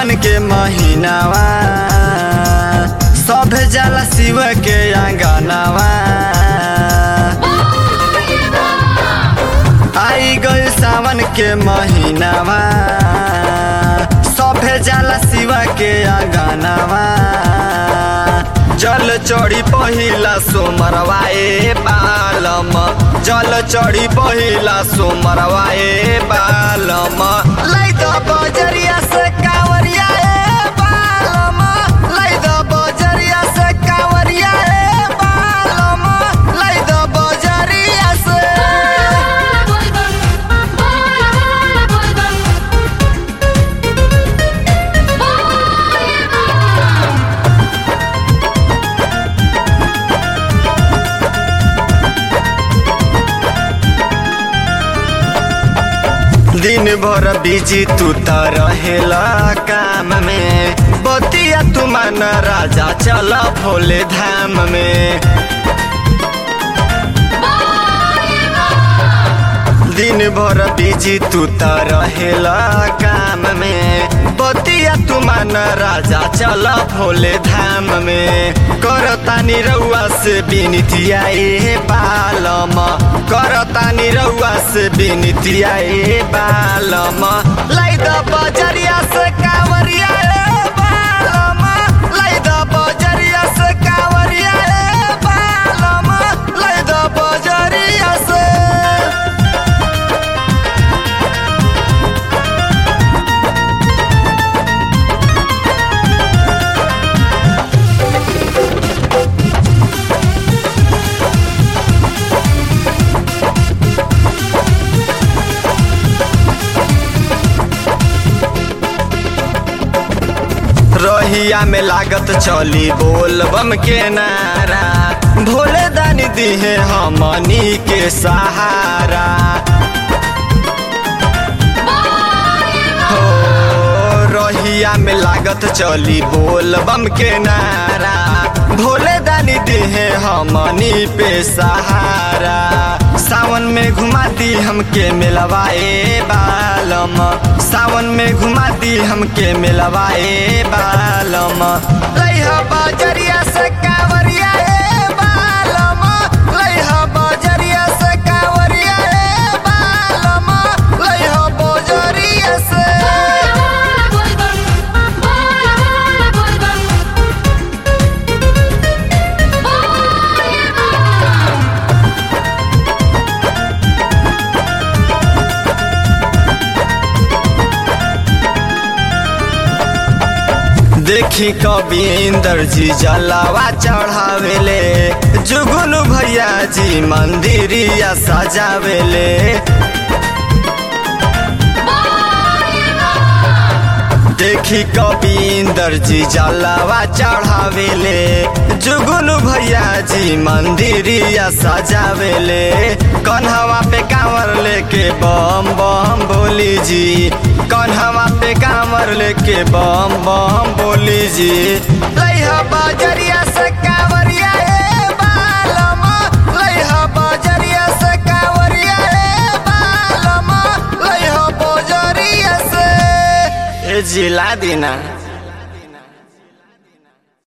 सावन के महीनावा सब जाला शिव के आंगनावा आई गई सावन के महीनावा सभे जाला शिव के आंगनावा जल चढ़ी पहिला सोमरवा ए बालम जल चढ़ी पहिला सोमरवा ए बालम लै द बजरिया से कांवरिया ए बालम लै द बजरिया से कांवरिया ए बालम लै द बजरिया से दिन भर बिजी तू त रहेला काम में बतिया तू मन राजा चल भोले धाम में दिन भर बिजी तू त रहेला काम में बतिया तू मन राजा चल भोले धाम में करतानी रउआ से बिनतिया ए बालम करतानी रउआ से बिनतिया ए बालम लै द बजरिया से कांवरिया ए बालम लै द बजरिया से कांवरिया ए बालम लै द बजरिया से रहिया में लागत चली बोल बम के नारा भोले दानी दिहे हमनी के सहारा हो रहिया में लागत चली बोल बम के नारा भोले दानी दिहे हमनी पे सहारा सावन में घुमाती हमके मिलवाए बालम सावन में घुमाती हमके मिलवाए बालम लइहा बजरिया से कांवरिया ए बालम लइहा बजरिया से कांवरिया ए बालम लइहा बजरिया से देखी कविंदर जी जलावा चढ़ावेले जुगुन भैया जी मंदिरिया सजावेले देखी कविंदर जी जलावा चढ़ावेले जुगुन भैया जी मंदिरिया सजावेले कन्हवा पे कांवर लेके बम बम बोली जी कन्हवा पे कांवर लेके बम बम बोली जी लइहा बजरिया से कांवरिया ए बालम लइहा बजरिया से कांवरिया ए बालम लइहा बजरिया से ए जिला दिना